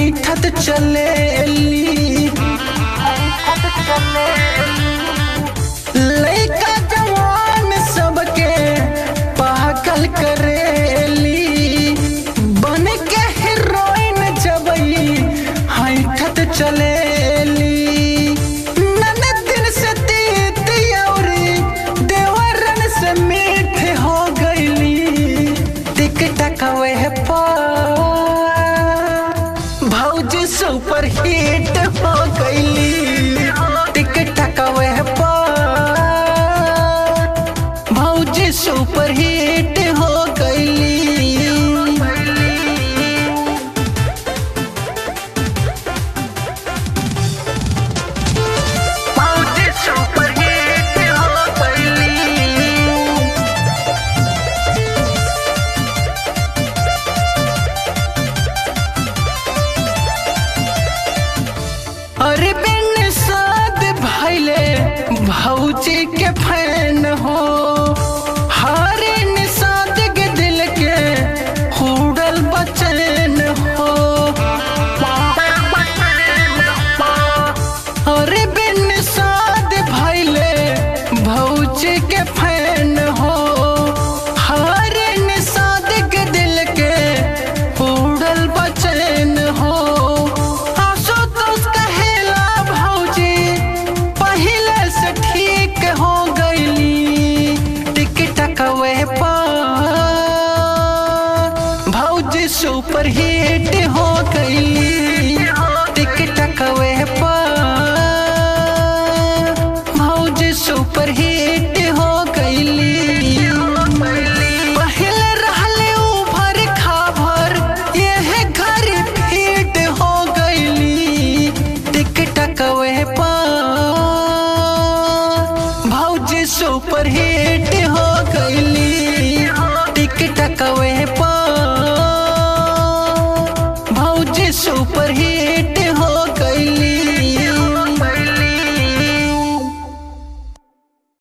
हैठत चलेली लइका जवान सबके पागल करेली बन के हीरोइन जबई हैठत चलेली ननदिन से तीत औरी देवरन से मीठ हो गईली टिक टकवे भौजी सुपर हिट हो गईली टिक टकवे भौजी सुपर हिट हो गईली भौजी सुपर हिट हो गईली अरे बिन साद भैले भौजी के फैन हो हारे निषाद के दिल के हुड़ल बचन हो अरे बिन साद भैले भौजी के फैन हो हारे निषाद के दिल के हुड़ल बचन हो आंसू तो कहेला भौजी पहले से ठीक हो गईली टिक टकवे पर भौजी सुपर हिट हो गईली